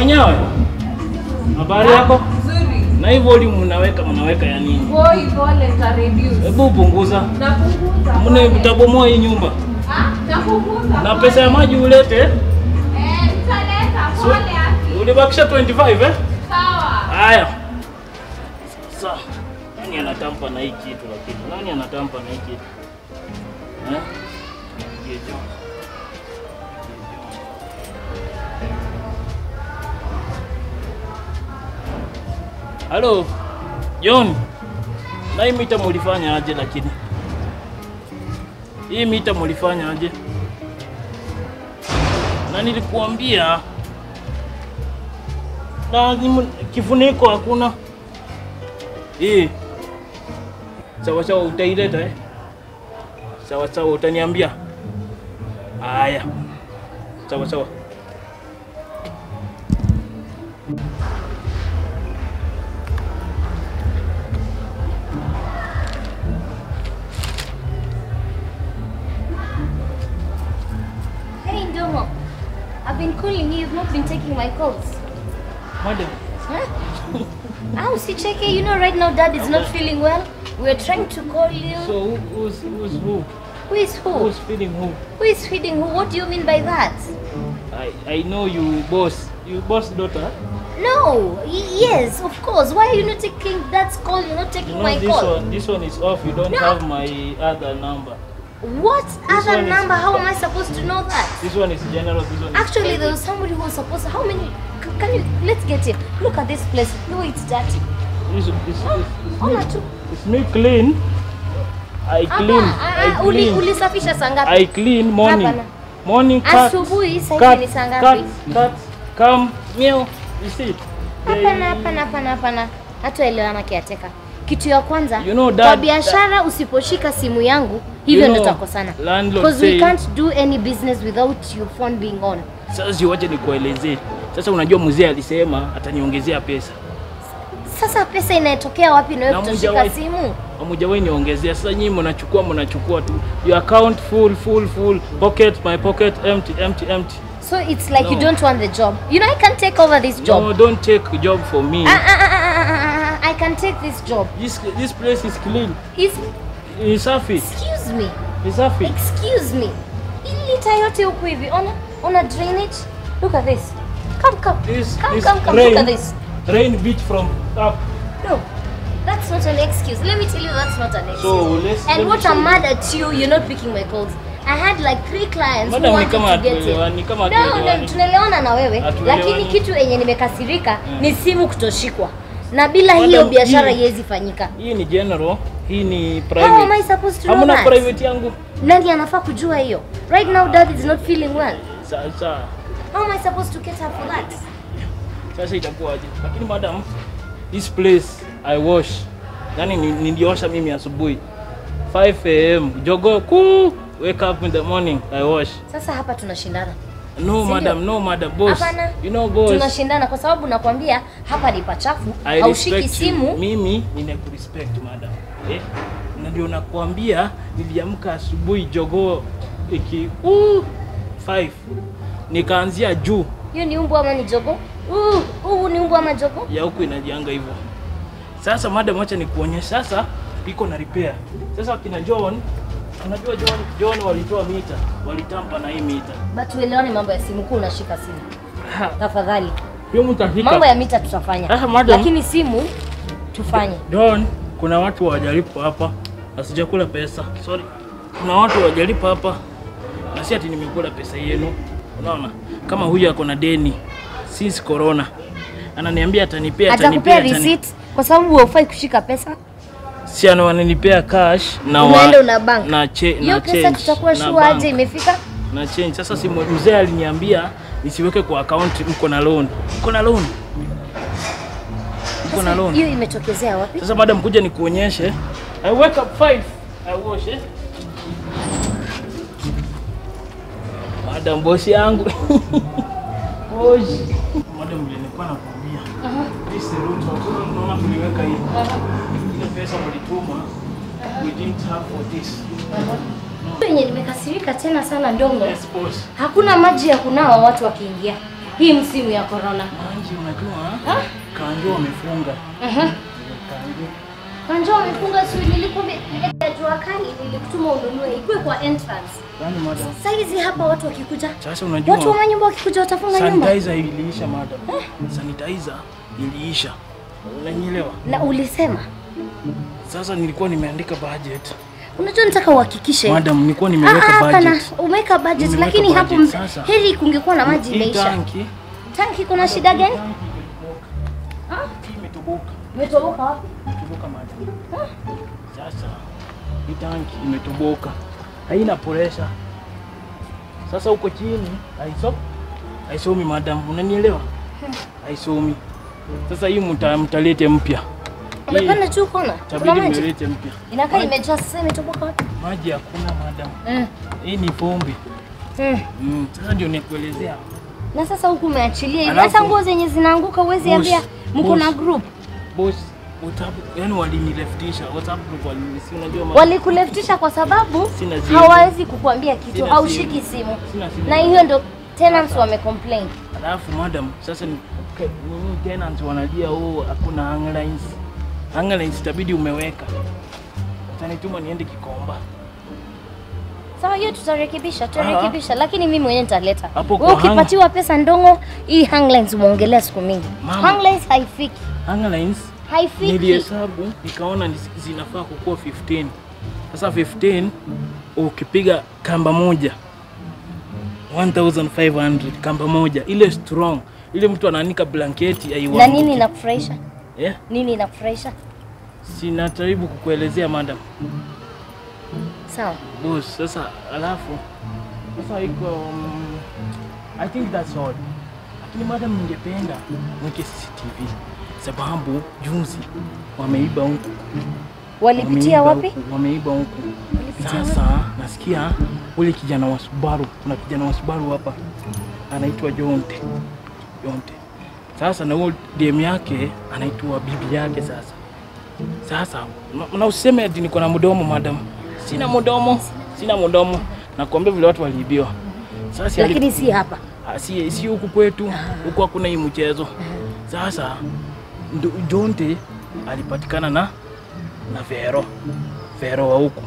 Mwenyewe. Habari yako? Nzuri. Na hii volume unaweka mnaweka ya nini? Boy, pole nita reduce. Hebu punguza. Napunguza. Mne pole. mtabomoa hii nyumba. Ah, napunguza. Na pole. pesa ya maji ulete. Eh, nitaleta So, pole aki. ulibakisha 25 eh? Sawa. Haya. Sasa nani anatampa na hii kitu lakini? Nani anatampa na hii kitu? Eh? Ndiye John. Ndiye John. Halo. John. Na hii mita mulifanya aje lakini? Hii mita mulifanya aje? Na nilikuambia lazima kifuniko hakuna. Eh. Sawa sawa utaileta eh? Sawa sawa utaniambia. Haya. Sawa sawa. Hey, Ndomo. I've been calling you. You've not been taking my calls. Madam, Huh? How is checking? You know, right now, Dad is not feeling well. We're trying to call you. so who, who's who's who? Who is who? Who's feeding who? Who is feeding who? What do you mean by that? I I know you boss. You boss daughter. No. Y- yes, of course. Why are you not taking Dad's call? You're not taking You know my this call. one this one is off. You don't No. have my other number. What other one is- number? How am I supposed to know that? This one is general. This one is Actually, there private. was somebody who was supposed to. How many? c- Can you? Let's get him. Look at this place. No, it's dirty. This, this, Oh, this, ona it's, tu. me, it's me clean. I clean. Hapa, I ah, ah, uli- clean. ulisafisha saa ngapi? I clean morning. Hapana. Morning cut. Asubuhi, saa cut, hizi ni saa cut, ngapi? cut, come, meow. You see? Hapana, hapana, hapana, hapana. Hatuelewana kiateka. Kitu ya kwanza, You know, kwa dad- biashara usiposhika simu yangu, hivyo You ndo know, tutakosana. landlord Because we say- can't do any business without your phone being on. Sasa siwache nikuelezee. Sasa unajua mzee alisema ataniongezea pesa. Sasa pesa inatokea wapi na wewe Na kutoshika hujawahi- simu? Hamujawahi niongezea. Sasa nyinyi mnachukua mnachukua tu. Your account full full full. Pocket my pocket empty empty empty. So it's like you No. don't want the job. You know I can take over this job. No, don't take job for me. Ah, ah, ah, ah, ah, ah, ah, I can take this job. This this place is clean. Is Ni safi. excuse me. Ni safi. Excuse me. Hii lita yote huku hivi. Ona, ona drainage. Look at this. Come, come. This come, this come, come. rain, Look at this. rain beat from up. No. That's not an excuse. Let me tell you that's not an excuse. So let's. let and me what show I'm you. mad at you, you're not picking my calls. I had like three clients Madam, who ni wanted kama to get hatuelewani, in. kama No, hatuelewani. no, tunaelewana na wewe, Hatuelewani. lakini kitu yenye nimekasirika ni simu kutoshikwa, na bila Madam, hiyo biashara hii- haiwezi fanyika. Hii ni general, hii ni How am I private. supposed to know Hamuna that? private yangu. Nani anafaa kujua hiyo? Right now dad is not feeling well. Sasa How am I supposed to get her for that? sasa itakuwaje? Lakini madam, this place I wash. Yaani ni- niliosha mimi asubuhi 5 am. Jogo ku wake up in the morning I wash. Sasa hapa tunashindana. No Sindio? madam, no madam, boss. Hapana. You know boss. Tunashindana kwa sababu nakwambia hapa ni pachafu, I haushiki respect you. simu. Mimi ninakurespect madam. Eh? Na ndio nakwambia niliamka asubuhi jogoo iki uh, 5 nikaanzia juu Hiyo ni umbu ama ni jogo? Uh, huu ni umbu ama jogo? ya huku inajianga hivyo. Sasa madam, acha nikuonyesha sasa, iko na repair. Sasa kina John, unajua John, John walitoa mita, walitampa na hii mita. But tuelewane mambo ya simu, kuu unashika simu. Tafadhali. Hiyo mtafika. Mambo ya mita tutafanya. Ah, madam. Lakini simu tufanye. John, kuna watu hawajalipa hapa. Asijakula pesa. Sorry. Kuna watu hawajalipa hapa. Na si ati nimekula pesa yenu. Unaona? Kama huyu ako na deni since corona. Ananiambia atanipea atanipea. Atakupea atani- receipt kwa sababu haufai kushika pesa. Si ana wananipea cash na Unaenda una bank. na che, Hiyo na pesa change. tutakuwa na sure bank. aje imefika? na change. Sasa si mzee aliniambia nisiweke kwa account, mko na loan. Mko na loan. Mko na Sasa loan. hiyo imetokezea wapi? Sasa madam, kuja nikuonyeshe. I wake up 5. I wash eh. Madam bosi yangu. Bosi. Madam vile nilikuwa nakwambia. This room hakuna unaona tuliweka hii. Ile pesa mlituma. We didn't have for this. Yenye nimekasirika tena sana ndongo. Yes boss. Hakuna maji ya kunawa watu wakiingia. hii msimu ya corona. Manji, unajua Ha? kanjo wamefunga. Aha. Kanjo. Kanjo wamefunga sio nilikwambia ile ya jua kali nilikutuma ununue ikue kwa entrance. Yaani madam. Saizi hapa watu wakikuja. Sasa unajua Watu wa nyumba wakikuja watafunga nyumba. sanitizer iliisha madam. Sanitizer iliisha. Unanielewa? Na ulisema Sasa nilikuwa nimeandika budget. unajua nataka uhakikishe Madam, nilikuwa Ah, nimeweka ah, kana budget. umeweka budget Nimeweka lakini hapo budget, mbe- sasa. heri kungekuwa na maji Hii imeisha. tanki, Tanki kuna shida gani? tanki imetoboka. Ah, Hii imetoboka. umetoboka wapi? Imetoboka madam. Sasa hii tanki imetoboka. Haina pressure. Sasa huko chini haiso haisomi madam, unanielewa? Haisomi. Sasa hii mta, mtalete mpya. Hii Umepanda juu kona? Kuna Tabidi maji? mlete mpya. Inakaa imejaa sasa imetoboka wapi? Maji hakuna madam. Mm. Hii ni pombe. Mm. Mm. Sasa ndio nikuelezea. Na sasa huku umeachilia hivi. Alafu- Hata nguo zenye zinaanguka huwezi Boss, ambia mko na boss. group. Boss, WhatsApp, yani walinileftisha. WhatsApp group walinisi, unajua ma- Walikuleftisha kwa sababu Sina simu. hawawezi kukuambia kitu, Sina haushiki simu. simu. Sina simu. Na hiyo ndo tenants wamecomplain. Alafu madam, sasa ni ke- nini tenants wanalia oh, hakuna hang lines. Hang lines itabidi umeweka. Utanituma niende Kikomba. Sawa, hiyo tutarekebisha, tutarekebisha, lakini mimi mwenyewe nitaleta. Hapo Wewe kwa hang- ukipatiwa pesa ndongo, hii hanglines umeongelea siku mingi. Mama. Hanglines haifiki, Hang lines haifiki. nilihesabu nikaona ni- zinafaa kukuwa 15. Sasa 15 ukipiga kamba moja 1500 kamba moja ile strong ile mtu anaanika blanketi Na aiwanguki. nini inakufurahisha? yeah? Nini inakufurahisha? Sinajaribu kukuelezea madam. Sawa. Boss, sasa alafu sasa iko um, I think that's all. Lakini madam, ningependa mweke CCTV sababu juzi wameiba huku. Walipitia Wameiba wapi? huku, Wameiba huku. Walipitia Sasa nasikia ule kijana wa Subaru, kuna kijana wa Subaru hapa anaitwa Jonte. Jonte. Sasa na huyo DM yake anaitwa bibi yake sasa. Sasa na- na usiseme ati niko na mdomo madam. Sina mdomo, sina mdomo. Nakwambia vile watu waliibiwa. Sasa si ali- Lakini si hapa. Ah, si si huku kwetu, huku hakuna hii mchezo. Sasa ndo- Jonte alipatikana na na Vero, Vero wa huku.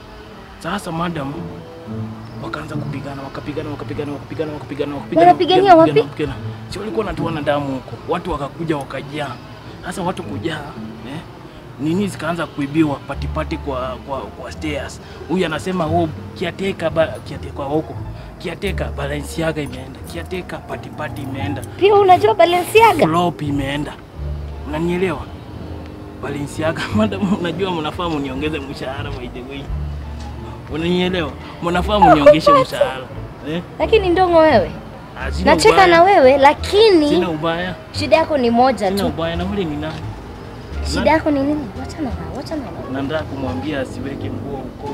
Sasa madam wakaanza kupigana, wakapigana, wakapigana, wakapigana, wakapigana, wakapigana. Wanapigania wakapigana, wapi? wakapigana. Si walikuwa wanatuana damu huko, watu wakakuja wakajaa. Sasa watu kujaa eh, nini zikaanza kuibiwa patipati kwa, kwa, kwa stairs. Huyu anasema oh, kiateka ba, kiateka huko kiateka Balenciaga imeenda, kiateka patipati imeenda, Pia unajua Balenciaga? flop imeenda. Unanielewa? Balenciaga madam, unajua mnafaa mniongeze mshahara by the way. Unanielewa? Mnafaa mniongeshe mshahara. Eh? Lakini ndongo wewe. Ah, sina Nacheka ubaya. na wewe lakini Sina ubaya. shida yako ni moja Sina tu. ubaya na ule ni nani? Shida yako ni nini? Wachana na, wachana na. Na nataka kumwambia asiweke nguo huko.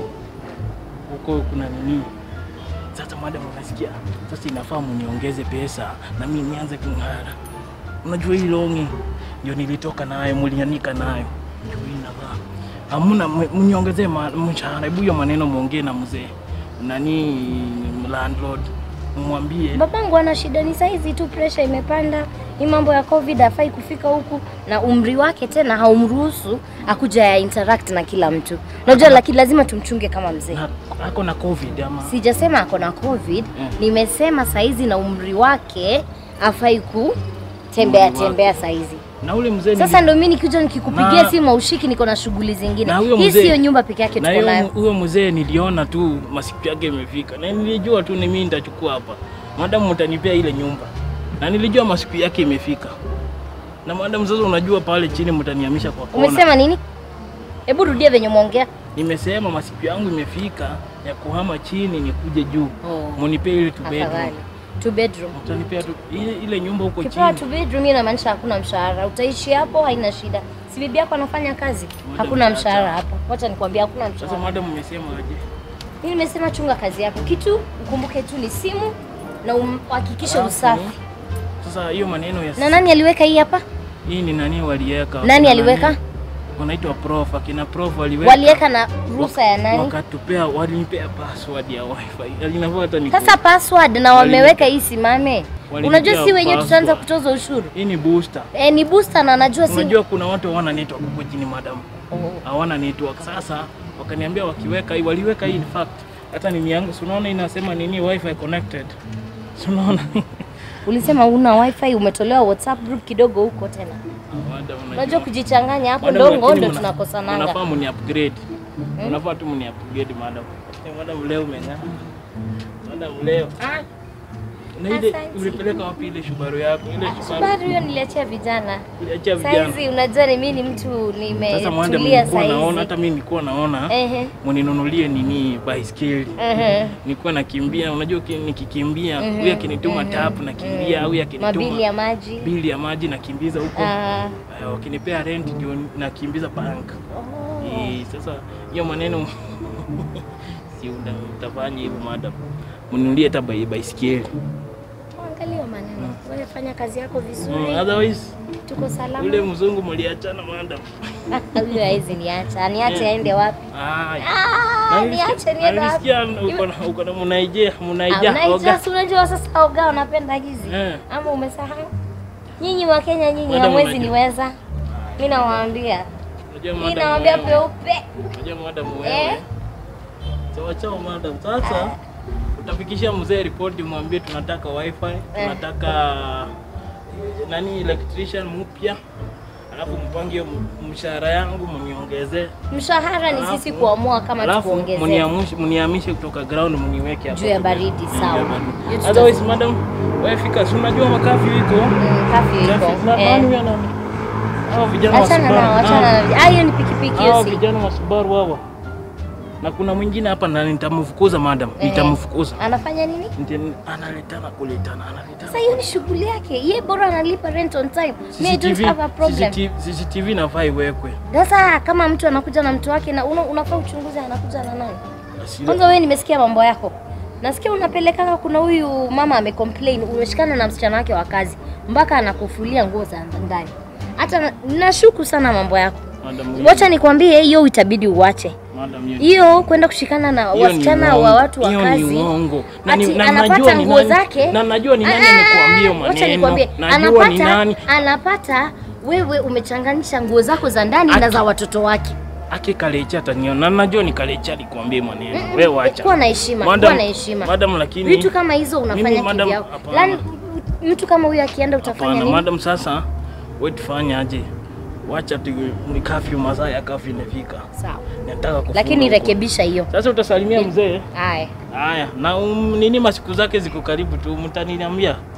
Huko kuna nini? Sasa madam unasikia? Sasa inafaa mniongeze pesa na mimi nianze kung'ara. Unajua hii longi ndio nilitoka nayo, mlianika nayo. Ndio hii navaa. Hamuna m- mniongezee ma- mshahara. Hebu hiyo maneno muongee na mzee. Nani landlord. Mwambie Babangu ana shida ni saizi tu, pressure imepanda. Hii mambo ya covid hafai kufika huku, na umri wake tena haumruhusu akuja ya interact na kila mtu. Unajua, lakini lazima tumchunge kama mzee. na- ako na covid ama Sijasema ako na covid, Mm. nimesema saizi na umri wake hafai kutembea Umri wake. tembea saizi. na ule mzee Sasa nili- ndo mimi nikikuja nikikupigia Na- simu aushiki, niko na shughuli zingine. Na huyo Hii mzee- siyo nyumba peke yake na tuko hiyo nayo. huyo mzee niliona tu masiku yake imefika, na nilijua tu ni mimi nitachukua hapa, madamu mtanipea ile nyumba, na nilijua masiku yake imefika. Na madamu sasa, unajua pale chini mtanihamisha kwa kona. Umesema nini? Hebu rudia venye umeongea. Nimesema masiku yangu imefika ya kuhama chini nikuje juu, Oh. munipee ile two bedroom, Afadhali. Two bedroom. mtanipea tu ile, ile nyumba huko Ukipewa chini. two bedroom hiyo inamaanisha hakuna mshahara. Utaishi hapo haina shida. Si bibi yako anafanya kazi? Madam, Hakuna acha. mshahara hapa. Wacha nikwambie hakuna Sasa mshahara. madamu, umesema aje? Mimi nimesema chunga kazi yako. Kitu ukumbuke tu ni simu na uhakikishe Alafu, usafi. Sasa hiyo maneno ya Na nani aliweka hii hapa? hii ni nani waliweka? Nani Akina aliweka? Wanaitwa prof, akina prof waliweka. Waliweka na ruhusa ya nani? Wakatupea, walinipea password ya wifi. Alinavaa hata ni Sasa password na wameweka hii simame. Walinipea Unajua si wenyewe tutaanza password. kutoza ushuru. Hii ni booster. E, ni booster na najua si Unajua kuna watu hawana network huko chini madam. Oh. Hawana network. Sasa wakaniambia wakiweka hii, waliweka hii in fact. Hata nini yangu si unaona inasema nini wifi connected. Si unaona? Ulisema una wifi umetolewa WhatsApp group kidogo huko tena. Madam, Unajua kujichanganya hapo Madam, ndongo lakini ndo mna- tunakosananga. Unafaa mni upgrade. Unafaa tu mni upgrade madam. Eh, Madam leo umeng'aa. Madam leo. Ah. Na ile Asante. ulipeleka wapi ile shubaru yako? Ile shubaru Bado hiyo niliachia vijana. uliachia vijana. Saizi unajua ni mimi ni mtu Sasa mwende nimetulia mlikuwa naona, saizi. hata mimi nilikuwa naona Ehe. mninunulie nini baiskeli. Ehe. Nilikuwa nakimbia, unajua ki- nikikimbia huyu akinituma tap nakimbia, huyu akinituma Mabili ya maji. bili ya maji nakimbiza huko. Ah. Eh, wakinipea rent ndio nakimbiza bank. Eh, sasa hiyo maneno si una- utafanya hivyo madam. Mnunulie hata bai- baiskeli. Angalia maneno. Wewe fanya kazi yako Mm, vizuri. otherwise Tuko salama. ule mzungu mliachana madam. Huyo hawezi niacha. Niache aende wapi? Ah, Ah, na niache nilisikia- niende na wapi? nilisikia uko na uko na munaija Ah, munaija unaijua, oga. si unajua sasa oga unapenda hizi Eh. ama umesahau? Nyinyi wa Kenya nyinyi Madam, hamwezi unajua. niweza. Mimi nawaambia. Unajua Mimi madam nawaambia wewe. peupe. Unajua madam Eh. wewe. Sawa chao madam. Sasa utafikishia mzee ripoti mwambie tunataka wifi, tunataka nani electrician mpya. Alafu mpange hiyo m- mshahara yangu mniongezee. Mshahara ni sisi Alafu- kuamua kama Alafu tukuongezee. mniamushe mniamishe kutoka ground mniweke hapo. Juu ya baridi, Juu ya sawa. baridi. Hiyo tuta- Otherwise madam, wewe fika, si unajua makafi iko. Mm, Kafi Kafi, iko. na- Eh. nani huyo nani? Hao vijana wa Achana Subaru. nao, achana Hao- nao. Ah, hiyo ni pikipiki hiyo hao si. vijana wa Subaru hawa. Na kuna mwingine hapa na nitamfukuza madam, Eh. nitamfukuza. Anafanya nini? Ndio analetana kuletana, analetana. Sasa hiyo ni shughuli yake. Yeye bora analipa rent on time. Me I don't CCTV, have a problem. CCTV, CCTV nafaa iwekwe. Sasa kama mtu anakuja na mtu wake na una, unafaa uchunguze anakuja na nani? Asile- Kwanza wewe nimesikia mambo yako. Nasikia unapelekana, kuna huyu mama amecomplain, umeshikana na msichana wake wa kazi mpaka anakufulia nguo za ndani. Hata na- nashuku sana mambo yako. Madam, hiyo- Wacha nikwambie, hiyo itabidi uache madam, hiyo- hiyo, kwenda kushikana na hiyo ni wasichana uongo. wa watu wa Hiyo ni kazi. uongo. Na ni- Ati na anapata najua ni nguo nani- zake. na najua ni nani Ah, amekuambia Wacha maneno. nikwambie, Najua ni anapata nani. anapata wewe umechanganisha nguo zako za ndani na Ati- za watoto wake. Aki kalecha ataniona. Na najua ni kalecha alikwambia maneno. Wewe wacha. Kuwa na heshima, Madam- kuwa na heshima. Madam lakini Vitu kama hizo unafanya Mimi, madam, kivyako. hapana. Lani mtu kama huyu akienda utafanya Hapana, nini? madam, sasa wewe tufanye aje? Wacha tu ni kafyu, masaa ya kafyu imefika. Sawa. Nataka kufunga Lakini huko. rekebisha hiyo. Sasa utasalimia mzee. Haya. Haya, na um, nini masiku zake ziko karibu tu, mtaniambia.